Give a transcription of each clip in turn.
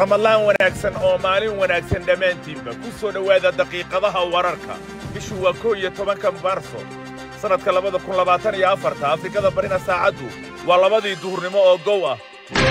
ramadlaan wanaagsan oo maalin wanaagsan dhammaantiinba ku soo dhowaada daqiiqadaha wararka bishu waa koo iyo tobanka maarso sannadka labada kun labaatan iyo afarta afrikada barina saacaddu waa labadii duhurnimo oo gow ah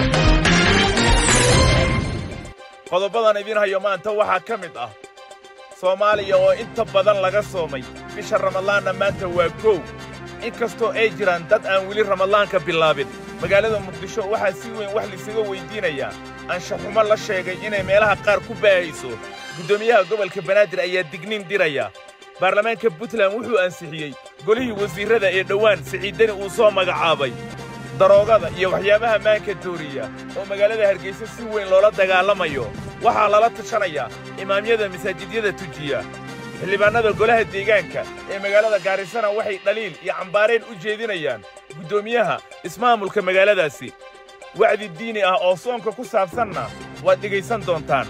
qodobadan idiin hayo maanta waxaa ka mid ah soomaaliya oo inta badan laga soomay bisha ramadlaanna maanta waa kow in kastoo ay jiraan dad aan weli ramadlaanka bilaabin magaalada muqdisho waxaa si weyn wax lisaga weyddiinayaa anshaxumo la sheegay inay meelaha qaar ku baahayso guddoomiyaha gobolka banaadir ayaa digniin diraya baarlamaanka puntland wuxuu ansixiyey golihii wasiirrada ee dhowaan siciiddani uu soo magacaabay daroogada iyo waxyaabaha maanka dooriya oo magaalada hargaysa si weyn loola dagaalamayo waxaa lala tashanayaa imaamyada masaajidyada tujiya xildhibaannada golaha deegaanka ee magaalada gaarisana waxay dhaliil iyo cambaarayn u jeedinayaan guddoomiyaha ismaamulka magaaladaasi wacdi diini ah oo soonka ku saabsanna waad dhegaysan doontaan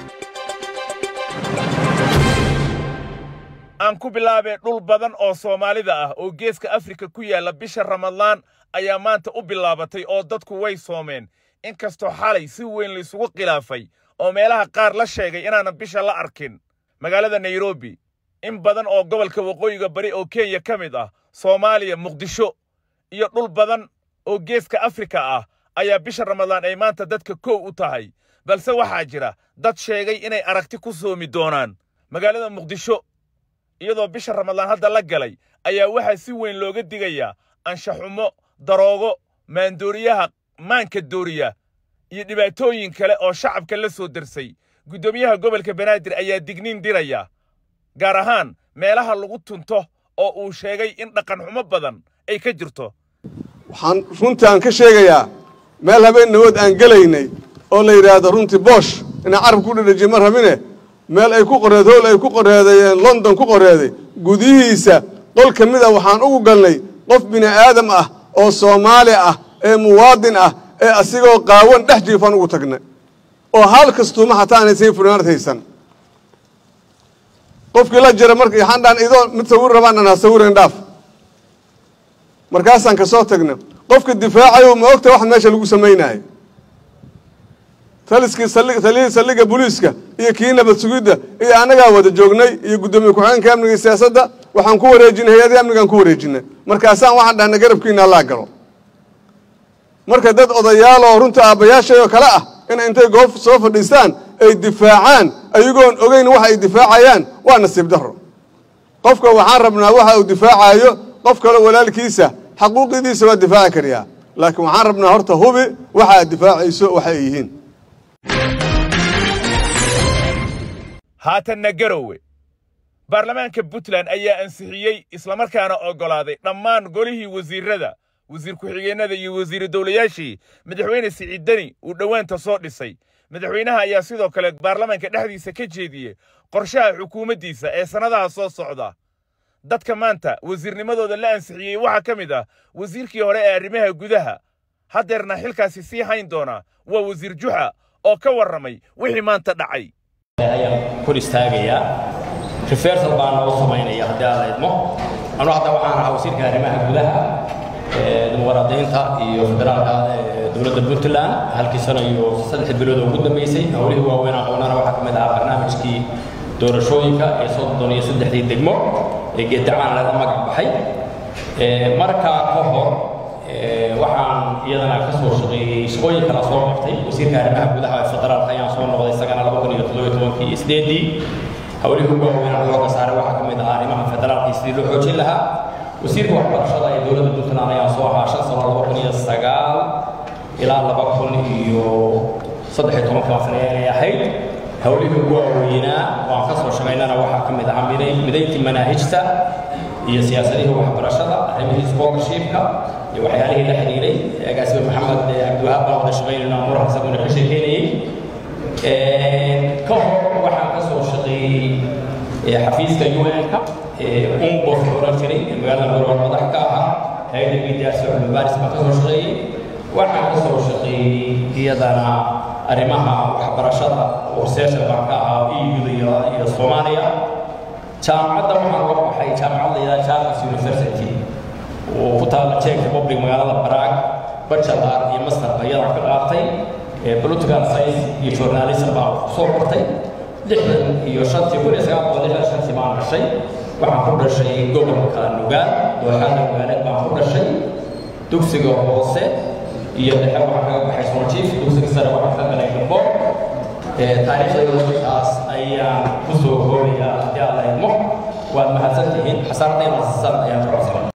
aan ku bilaabee dhul badan oo soomaalida ah oo geeska afrika ku yaalla bisha ramadlaan ayaa maanta u bilaabatay oo dadku way soomeen in kastoo xalay si weyn laysugu khilaafay oo meelaha qaar la sheegay inaanan bisha la arkin magaalada nairobi in badan oo gobolka waqooyiga bari oo kenya ka mid ah soomaaliya muqdisho iyo dhul badan oo geeska afrika ah ayaa bisha ramadlaan ay maanta dadka kow u tahay balse waxaa jira dad sheegay inay aragti ku soomi doonaan magaalada muqdisho iyadoo bisha ramadlaan hadda la galay ayaa waxaa si weyn looga digayaa anshaxumo daroogo maandooriyaha maanka dooriya iyo dhibaatooyin kale oo shacabka la soo darsay guddoomiyaha gobolka banaadir ayaa digniin diraya gaar ahaan meelaha lagu tunto oo uu sheegay in dhaqanxumo badan ay ka jirto waxaan runtii aan ka sheegayaa meel habeen nawood aan gelaynay oo la yidhaahdo runtii boosh inaan carab ku dhedhejiye ma rabine meel ay ku qoreed howl ay ku qoreedayeen london ku qoreeday gudihiisa qol ka mid a waxaan ugu galnay qof bini aadam ah oo soomaali ah ee muwaadin ah ee asigoo qaawan dhex jiifaan ugu tagnay oo hal kastuuma xataa aanaysan funaanad haysan qofkii la jira marka waxaan dhaan idoo mid sawir rabaan dhan ha sawiran dhaaf markaasaan ka soo tagna qofka difaacayo ma ogta wax meesha lagu samaynaayo taliskii taliyihii saldhigga booliiska iyo kii nabad sugidda iyo annagaa wada joognay iyo guddoomiye ku-xigeenka amniga iyo siyaasadda waxaan ku wareejinay hay-adii amnigaan ku wareejinay markaasaan waxaan dhahnay garabkiina allaa galo marka dad odayaal oo runta aabbayaashay oo kale ah inay intay goob soo fadhiistaan ay difaacaan ayagoon ogeyn waxa ay difaacayaan waa nasiib darro qofka waxaan rabnaa waxa uu difaacayo qof kale walaalkiisa xaquuqidiisa waa difaaci kariyaa laakiin waxaan rabnaa horta hubi waxa aad difaacayso waxa ay yihiin haatanna garowe baarlamaanka puntland ayaa ansixiyey islamarkaana oggolaaday dhammaan golihii wasiirrada wasiir ku-xigeennada iyo wasiiru dowlayaashii madaxweyne siciiddani uu dhowaanta soo dhisay madaxweynaha ayaa sidoo kale baarlamaanka dhexdiisa ka jeediyey qorshaha xukuumaddiisa ee sannadaha soo socda dadka maanta wasiirnimadooda la ansixiyey waxaa ka mid ah wasiirkii hore ee arrimaha gudaha haddeerna xilkaasi sii hayn doona waa wasiir juxa oo ka warramay wixii maanta dhacay ayaan kor istaagayaa refersal baan noo samaynaya haddii aan la idmo anu hadda waxaan ahaa wasiirka arrimaha gudaha dimuqraadiyiinta iyo federaalka dowladda puntland halkii sano iyo saddex bilood oo ugu dambeysay howlihii waaweyn aqoonana waxaa ka mid ahaa barnaamijkii doorashooyinka ee soddon iyo saddexdii degmo ee geedacaan laga magac baxay markaa ka hor waxaan iyadana ka soo shaqeeyey shaqooyin kala soo qabtay wasiirka arrimaha gudaha ee federaalka ayaan soo noqday isagana laba kun iyo toddobiyo tobankii iyo sideedii howlihii ugu waaweyn xooga saaray waxaa ka mid ahaa arrimaha federaalka iyo sidii loo xoojin lahaa wasiirka waxbarashada ee dowladda puntland ayaan soo ahaa shan sano laba kun iyo sagaal ilaa laba kun iyo saddex iyo tobanka sane ay ahayd howlihii ugu waaweynaa waan ka soo shaqaynana waxaa ka mid ahaa midayntii manaahijta iyo siyaasadihii waxbarashada arrimihii scholarshipka iyo waxyaalihii la xiriiray agaasibe maxamed cabdiwahaab baan wada shaqaynayna muran isaguna ka sheekeynayey ka hor waxaan ka soo shaqeeyey xafiiska un-ka umbos oran jiray ee magaalada gorwar madax ka ahaa hay-adda midiyaasi cilmibaaris baan ka soo shaqeeyey waxaan ka soo shaqeeyey iyadana arrimaha waxbarashada oo researcher baan ka ahaa eu iyo soomaaliya jaamacadda waxaan uga baxay jaamacad la yidhaha charles university oo ku taala czech republic magaalada prague bachelor iyo masterba iyadaan ka qaatay political science iyo journalism baan wax kusoo qortay lixdan iyo shantii kun iyo sagaal boqol lixdan shantii baan dhashay waxaan ku dhashay gobolka nugaal dooxada nugaaneed baan ku dhashay dugsiga hoose iyo dhexe waxaan kaga baxay soonjiif dugsiga sare waxaan ka galay gabo taariikhdayda markaas ayaan ku soo koobayaa haddii aan la idmo waad mahadsantihiin xasaanadii mahadsan ayaan ka codsanay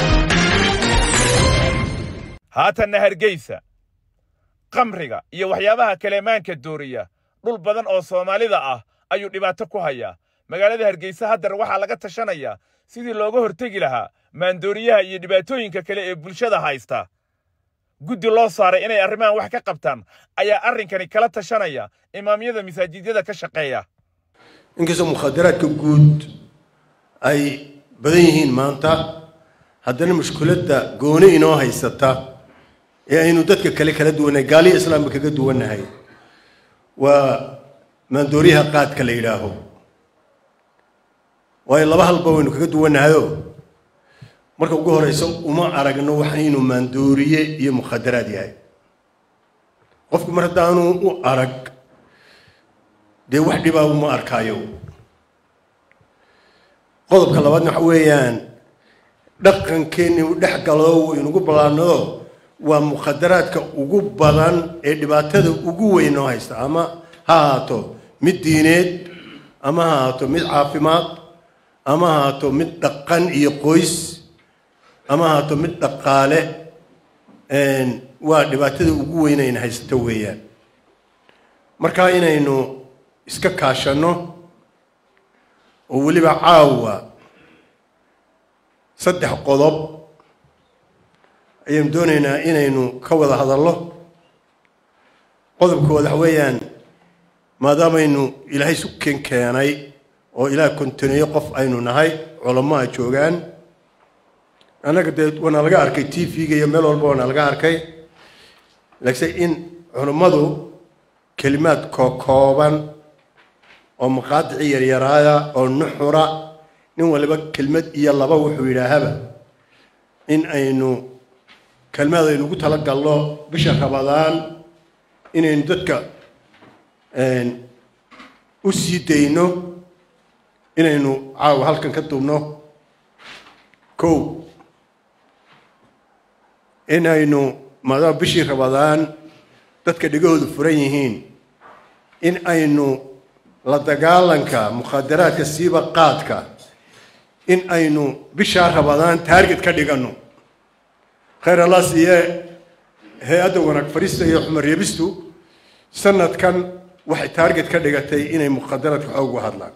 haatanna hargeysa qamriga iyo waxyaabaha kaleemaanka dooriya dhul badan oo soomaalida ah ayuu dhibaato ku hayaa magaalada hargeysa haddar waxaa laga tashanayaa sidii looga hortegi lahaa maandooriyaha iyo dhibaatooyinka kale ee bulshada haysta guddi loo saaray inay arrimahan wax ka qabtaan ayaa arrinkani kala tashanaya imaamyada masaajidyada ka shaqeeya inkastoo mukhadaraadka guud ay badan yihiin maanta haddana mushkiladda gooni inoo haysata ee aynu dadka kale kala duwannahay gaaliya islaamka kaga duwannahay waa maandooriyaha qaadka la yidhaaho waayo laba halba waynu kaga duwannahayoo marka ugu horeysa uma aragno waxan inuu maandooriye iyo mukhadaraad yahay qofku mar haddaanu u arag dee wax dhibaa uma arkaayo qodobka labaadna waxa weeyaan dhaqankeenni u dhex galo waynugu ballaanado waa mukhadaraadka ugu badan ee dhibaatada ugu weyn noo haysta ama ha ahaato mid diineed ama ha ahaato mid caafimaad ama ha ahaato mid dhaqan iyo qoys ama ha ahaato mid dhaqaale waa dhibaatada ugu weyn ayna haysato weeyaan markaa inaynu iska kaashanno oo weliba caawa saddex qodob ayaynu doonaynaa inaynu ka wada hadallo qodobkooda waxa weeyaan maadaamaynu ilaahay suken keenay oo ilaah kontineeyo qof aynu nahay culamaha joogaan annaga dee waana laga arkay t v-ga iyo meel walba waana laga arkay laakiinse in culammadu kelimaad kookooban oo maqaadici yaryaraaya oo nuxura nin waliba kelmad iyo laba wuxuu yidhaahaba in aynu kelmaad aynu ugu tala galno bisha rabadaan inaynu dadka u sii dayno inaynu caawa halkan ka duubno kow inaynu maadaama bishii rabadaan dadka dhegahoodu furan yihiin in aynu la dagaalanka mukhadaraadka siiba qaadka in aynu bishaa rabadaan taarget ka dhiganno khayr allah siiye hay-adda wanaag fariista iyo xumar reebistu sanadkan waxay taarget ka dhigatay inay mukhadaraadka xoog uga hadlaan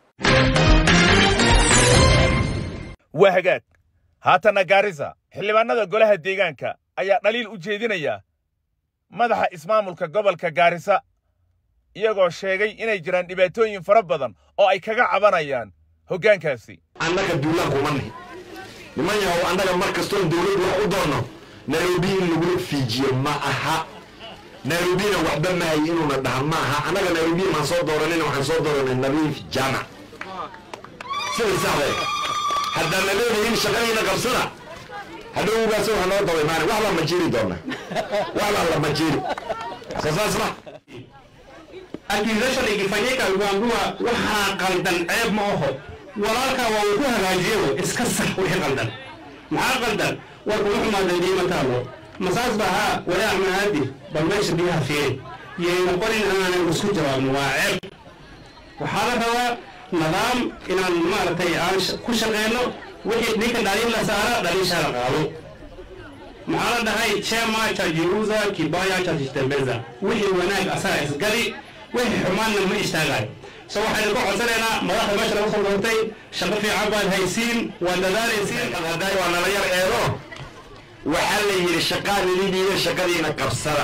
waa hagaag haatanna gaarisa xildhibaanada golaha deegaanka ayaa dhaliil u jeedinaya madaxa ismaamulka gobolka gaarisa iyagoo sheegay inay jiraan dhibaatooyin fara badan oo ay kaga cabanayaan hoggaankaasi annaga duulaan kuma nihi niman yahow annaga mar kastoon dawladdu wax u doonno nairobi in lagula fiijiyo ma aha nairobina waxba mahay inuuna dhaha ma aha annaga nairobi maan soo dooranina waxaan soo dooranay nadiif jaamac sida saxde haddaan na leedahin shaqadiina qabsada hadhowgaas waxa noo daba imaana wax baan ma jiri doona wax baan lama jiri soo saas ma accusation ikifanyika uambiwa waxaa qaldan ceeb ma aho walaalkaa waa uu ku hagaajiyo iska sax wixii qaldan maxaa qaldan war kuma xumaaday diima taalo masaas baa haa walaa maadi bal meesha biyaha fiiri yayna qorin aanan isku jawaabno waa ceeb waxaa la rabaa nidaam inaan maaragtay aan ku shaqeyno wixii ninka dhaliin la saara dhaliishaa la qaado maxaa la dhahay chema chajiuza kibaya chajitembeza wixii wanaag asaga isgali wixii xumaanna ma istaagayo so waxaynu ka codsanaynaa madaxda meesha laga soo doortay shaqo fiican baad haysiin waa dadaalaysiin hadday waa nala yar eedo waxaa la yidhi shaqaa nilidiida shaqadiina qabsada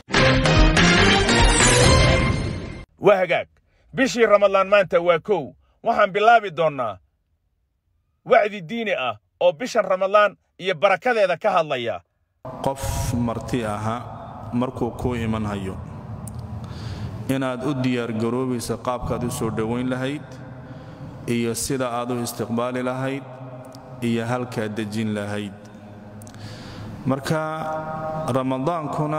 waa hagaag bishii ramadlaan maanta waa kow waxaan bilaabi doonnaa wacdi diini ah oo bishan ramadlaan iyo barakadeeda ka hadlaya qof marti aha markuu kuu iman hayo inaad u diyaargaroobaysa qaabkaad u soo dhowayn lahayd iyo sida aad u istiqbaali lahayd iyo halkaad dejin lahayd marka ramadaankuna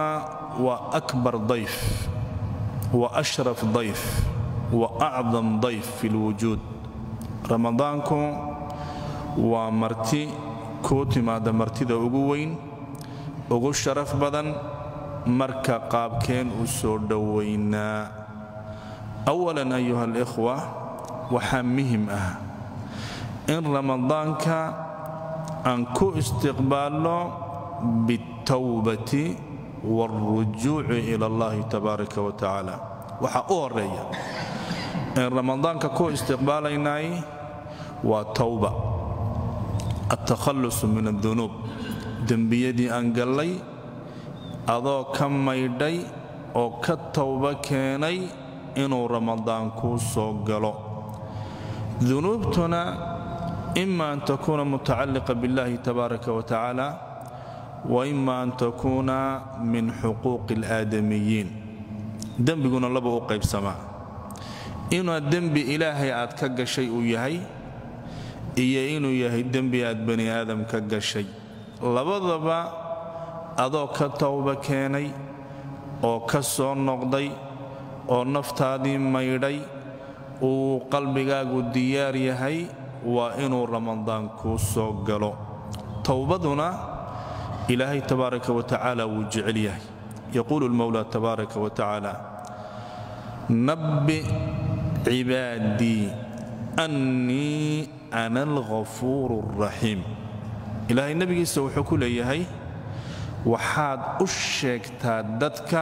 waa akbar dayf wa ashraf dayf wa acdam dayf fi lwujuud ramadaanku waa marti kuu timaada martida ugu weyn ugu sharaf badan marka qaabkeen u soo dhowaynaa awalan ayuha alikhwa waxaa muhim ah in ramadaanka aan ku istiqbaalno biاltawbati wاlrujuuci ila allahi tabaaraka wa tacaala waxaa u horeeya in ramadaanka ku istiqbaalaynay waa tawba altakhallusu min addunuub dembiyadii aan gallay adoo ka maydhay oo ka tawba keenay inuu ramadaan kuu soo galo dunuubtuna ima an takuuna mutacalliqa biاllahi tabaaraka wa tacaala wa ima an takuuna min xuquuqi اlaadamiyiin dembiguna laba u qaybsamaa inuu dembi ilaahay aad ka gashay uu yahay iyo inuu yahay dembi aad bani aadam ka gashay labadaba adoo ka tawba keenay oo ka soo noqday oo naftaadii maydhay uu qalbigaagu diyaar yahay waa inuu ramadaan kuu soo galo towbaduna ilaahay tabaaraka wa tacaala wuu jecel yahay yaquulu lmowla tabaaraka wa tacaala nabbi cibaadii annii ana alghafuuru alraxiim ilaahay nebigiisa wuxuu ku leeyahay waxaad u sheegtaa dadka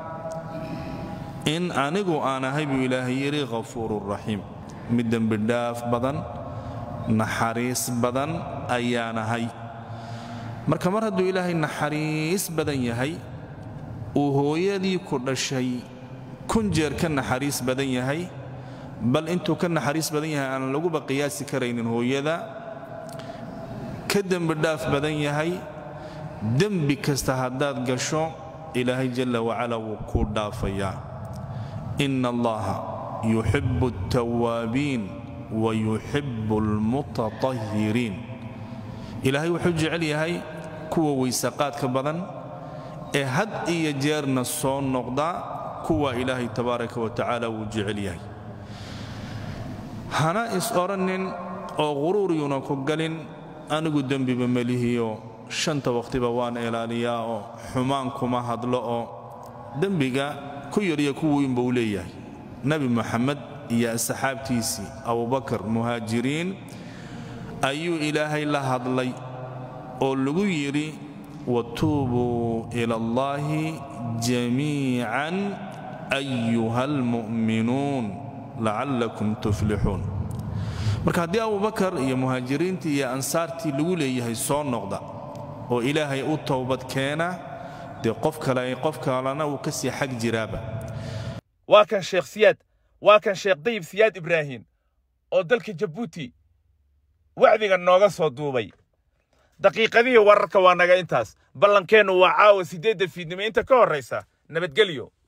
in anigu aan ahay buu ilaahay yidhi ghafuuru raxiim mid dembidhaaf badan naxariis badan ayaan ahay marka mar hadduu ilaahay naxariis badan yahay uu hooyadii ku dhashay kun jeer ka naxariis badan yahay bal intuu ka naxariis badan yahay aan laguba qiyaasi karaynin hooyada ka dembidhaaf badan yahay dembi kasta haddaad gasho ilaahay jalla wacala wuu kuu dhaafayaa ina allaha yuxibu altawaabiin wa yuxibu almutatahiriin ilaahay wuxuu jecel yahay kuwa weysaqaadka badan ee had iyo jeerna soo noqda kuwa ilaahay tabaaraka wa tacaala wuu jecel yahay hana is odhannin oo quruuriyuna ku galin anigu dembiba melihiyo shanta wakhtiba waan ilaaliyaa oo xumaan kuma hadlo oo dembiga ku yariyo ku weyn buu leeyahay nebi moxamed iyo asxaabtiisii abubakar muhaajiriin ayuu ilaahay la hadlay oo lagu yidhi watuubuu ila allaahi jamiican ayuha almu'minuun lacallakum tuflixuun marka haddii abubakar iyo muhaajiriintii iyo ansaartii lagu leeyahay soo noqda oo ilaahay u towbad keena dee qof kale qof kalena uu ka sii xag jiraaba waa kan sheekh siyaad waa kan sheekh dayib siyaad ibraahin oo dalka jabuuti wacdiga nooga soo duubay daqiiqadihii wararka waa naga intaas ballankeennu waa caawa siddeedda fiidnimo inta ka horraysa nabadgelyo